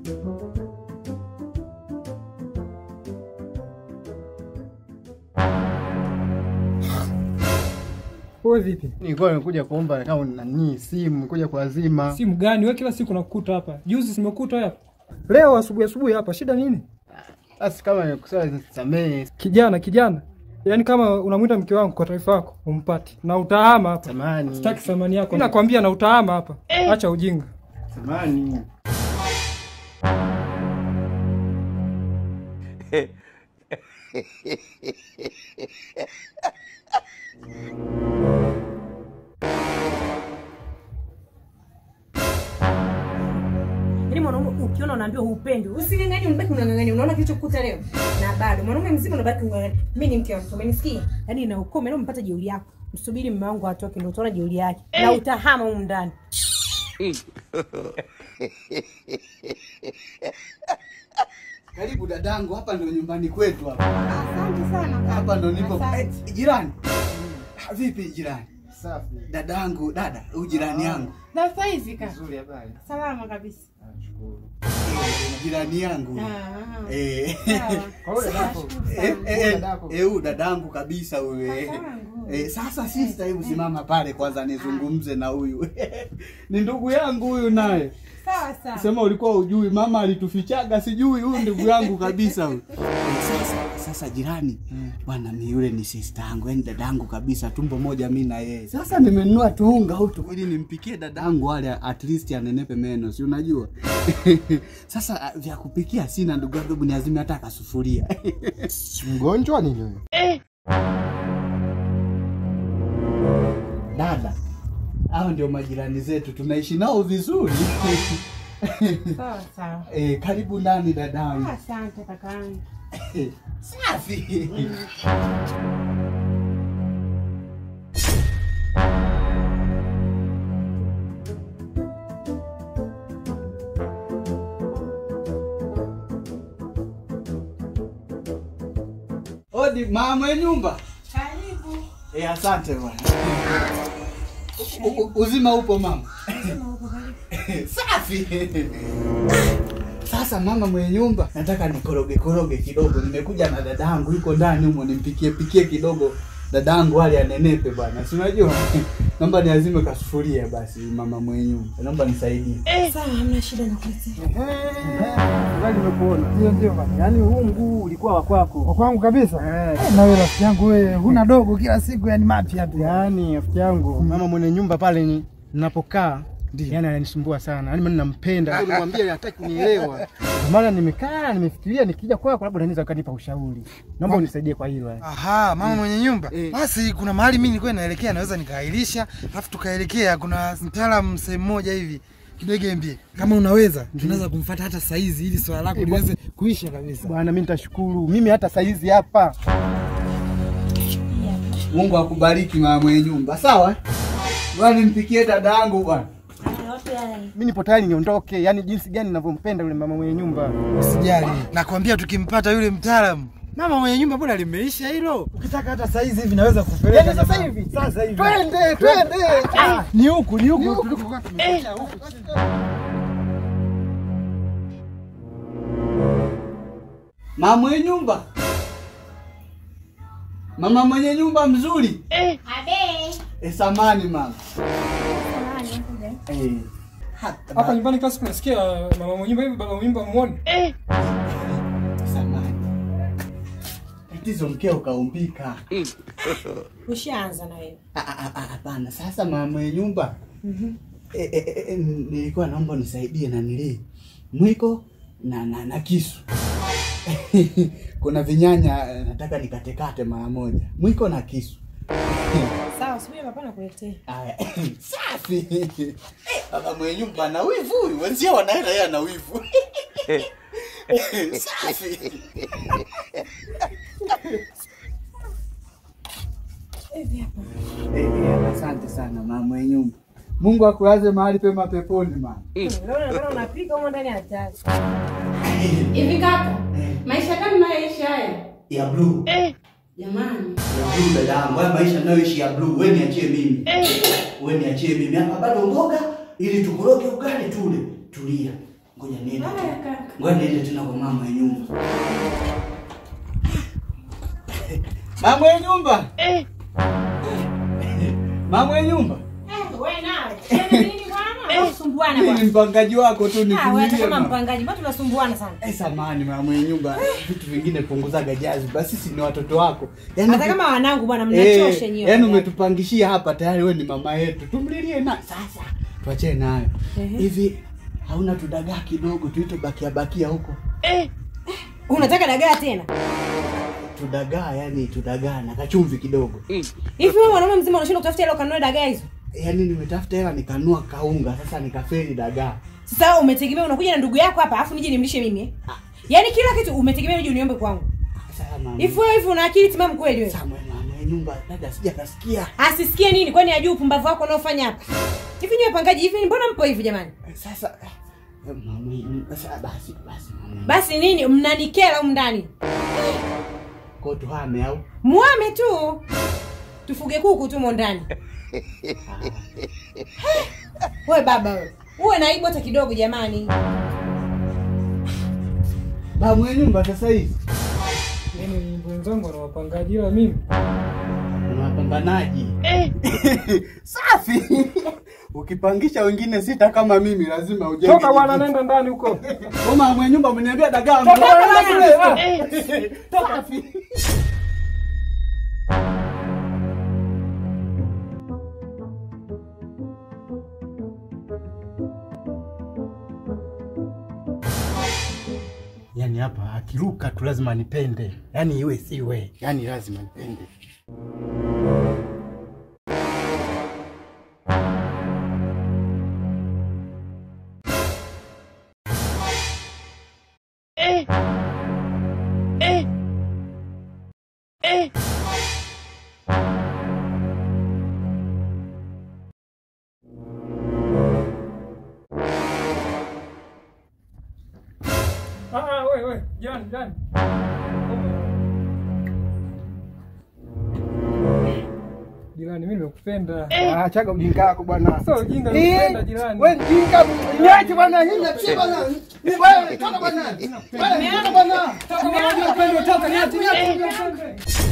Wewe vipi? Nilikuwa nimekuja kuomba kama nani simu, kuja kuazima. Simu gani? Wewe kila siku nakukuta hapa. Juzi simekuta hapa. Leo asubuhi asubuhi hapa. Shida nini? Basi kama nimekusema nisamehe. Kijana, kijana. Yaani kama unamwita mke wangu kwa taarifa yako, umpate. Na utahama hapa. Samani. Sitaki thamani yako. Nakwambia na utahama hapa. Acha ujinga. Samani. Yaani mwanaume ukiona unaambiwa hupendi, using'ang'anie, unabaki unang'ang'ania. Unaona kilichokukuta leo? Na bado mwanaume mzima unabaki unang'ang'ania. Mimi ni mke wa mtu, umenisikia? Yaani na ukome leo umepata jeuri yako. Msubiri mume wangu atoke ndio utaona jeuri yake. Na utahama humu ndani. Karibu dadangu, hapa ndo nyumbani kwetu hapa. Asante sana kaka. Hapa ndo nipo. Asante. Eh, jirani. Ah, Vipi jirani? Safi. Dadangu, dada, huyu jirani yangu. Na saizi kaka. Nzuri habari. Salama kabisa. Nashukuru. Eh, Jirani yangu. Ah. Eh. Sawa. Kwa hiyo dadako. Eh, eh, eh, huyu dadangu kabisa huyu. eh. Dadangu. Eh, sasa sister, hebu simama pale kwanza nizungumze na huyu. Ni ndugu yangu huyu naye. Sawa sawa. Sema ulikuwa ujui, mama alitufichaga, sijui. Huyu ndugu yangu kabisa huyu. Eh, Sasa sasa jirani, bwana mi yule ni sister yangu, yani dadangu kabisa, tumbo moja mi na yeye. Sasa nimenunua tuunga hutu ili nimpikie dadangu wale at least anenepe meno, si unajua? Sasa ah, vya kupikia sina ndugu yangu, hebu niazime hata kasufuria. Mgonjwa nini huyo? Dada, hao ndio majirani zetu, tunaishi nao vizuri. Sawa sawa. Eh, karibu ndani dadangu. Asante kakaangu. Safi. Odi mama mwenye nyumba. Karibu. Eh, asante bwana. U- u- Uzima upo mama. Safi. Sasa mama mwenye nyumba, nataka nikoroge koroge kidogo. Nimekuja na dadangu yuko ndani humo, nimpikie pikie kidogo dadangu wale anenepe bwana, si unajua. Naomba niazime kasufuria basi, mama mwenye nyumba, naomba nisaidie. Sawa, hamna shida nakuletea. Gani nimekuona. Ndio ndio bana. Yaani huu mguu ulikuwa wa kwako. Kwa kwangu kabisa. Eh, na wewe rafiki yangu wewe huna dogo kila siku yani mapya tu. Yaani rafiki yangu, mama mwenye nyumba pale ni ninapokaa Yaani ananisumbua sana. Yaani mimi nampenda. Nimwambia hataki kunielewa. Ndio maana nimekaa nimefikiria nikija kwako labda unaweza ukanipa ushauri. Naomba unisaidie kwa hilo. yani. Aha, mama mwenye nyumba. Eh. Basi kuna mahali mimi nilikuwa naelekea naweza nikaahirisha, alafu tukaelekea kuna mtaalamu sehemu moja hivi Kidegembye. Kama unaweza, tunaweza kumfuata hata saizi ili swala lako liweze kuisha kabisa. Bwana mimi nitashukuru. Mimi hata saizi hapa. Mungu akubariki mama mwenye nyumba. Sawa? Bwana nimpikie dadangu bwana. Mimi nipo tayari niondoke. Yaani jinsi gani ninavyompenda yule mama mwenye nyumba. Usijali. Nakwambia tukimpata yule mtaalamu Mama mwenye nyumba bwana limeisha hilo. Ukitaka hata saizi hivi naweza kupeleka. Yaani sasa jamaa. hivi? Sasa hivi. Twende, twende. Ah, Ni huku, ni huku Ni huku. tulikokuwa tumefikia huku. Mama mwenye nyumba. Mama mwenye nyumba mzuri. Abe. Eh, samani mama. Eh. Hata Hapa nyumbani kila siku nasikia mama mwenye nyumba hivi baba mwenye nyumba muone. samani. Tatizo mkeo kaumbika. Ushaanza na wewe. Ah, ah, ah, Hapana, sasa mama mwenye nyumba. Eh, eh, eh, eh, nilikuwa naomba unisaidie na nili mwiko na, na, na kisu. Kuna vinyanya eh, nataka nikatekate mara moja. Mwiko na kisu. Sawa, subiri papa nakuletea. Aya, safi. Eh, Baba mwenye nyumba ana wivu huyu, wenzia wanaenda yeye ana wivu. Safi. Hivi hapa. Eh, eh, asante sana mama mwenye nyumba. Mungu akulaze mahali pema peponi mama. Unaona unaona unapika huko ndani ya hatari. Hivi kaka, maisha gani mnayoishi haya? Ya blue. Jamani. Ya blue dada yangu, haya maisha ninayoishi ya blue, wewe niachie mimi. Wewe niachie mimi. Hapa bado mboga ili tukoroge ugali tule. Tulia. Ngoja niende. Haya kaka. Ngoja niende tena kwa mama ya nyumba. Mama ya nyumba. Mama ya nyumba. Eh, wewe nawe. Tena nini bwana? Usumbuana Mimi ni bwana. mpangaji wako tu Ah, wewe hata nivumilie. kama mama. mpangaji, mbona tunasumbuana sana? Eh, samani mama ya nyumba. Vitu vingine punguzaga jazi. Basi sisi ni watoto wako. Yaani Hata kama wanangu bwana mnachosha Eh, nyewe. yaani umetupangishia hapa tayari wewe ni mama yetu. Tumlilie na sasa. Tuachane nayo. Ehe. Hivi hauna tudagaa kidogo tuite bakia bakia huko. Unataka dagaa tena? Tudagaa yani tudagaa na kachumvi kidogo. Hivi wewe mwanaume mzima unashinda kutafuta hela ukanunua dagaa hizo? Yaani nimetafuta hela nikanua kaunga sasa nikafeli dagaa. Sasa wewe umetegemea unakuja na ndugu yako hapa afu nije nimlishe mimi eh? Yaani kila kitu umetegemea uje uniombe kwangu. Sasa mama. Hivi wewe hivi una akili timamu kweli wewe? Sasa mama ya nyumba dada sija kasikia. Asisikie nini kwani ajui upumbavu wako unaofanya hapa? Hivi nyewe pangaji hivi mbona mpo hivi jamani? Sasa eh, mama ya nyumba sasa basi basi mama. Basi nini mnanikera humu ndani? Kwa tuhame au? Muame tu. Tufuge kuku tu mo ndani. Wewe baba wewe. Uwe na aibu hata kidogo jamani. Mama ya nyumba sasa hivi. Yaani wenzangu wana wapangaji ila mimi Una wapambanaji. Safi. Ukipangisha wengine sita kama mimi lazima ujenge. toka bwana, kijiji. nenda ndani huko. Mama mwenye nyumba ameniambia dagaa. Toka mbona- bwana, Toka. Safi. Yaani hapa akiruka tu lazima nipende, yaani iwe siwe, yaani lazima nipende. Ah, ah, wewe wewe, jirani jirani. Jirani, mimi nimekupenda. Ah, chaga ujinga wako bwana. Sasa ujinga Eh, nimekupenda jirani. Wewe mjinga, niache bwana, hii niachie bwana. Ni wewe, toka bwana. Wewe, toka bwana. Toka bwana, unajua upendo, toka niache, niache, niache.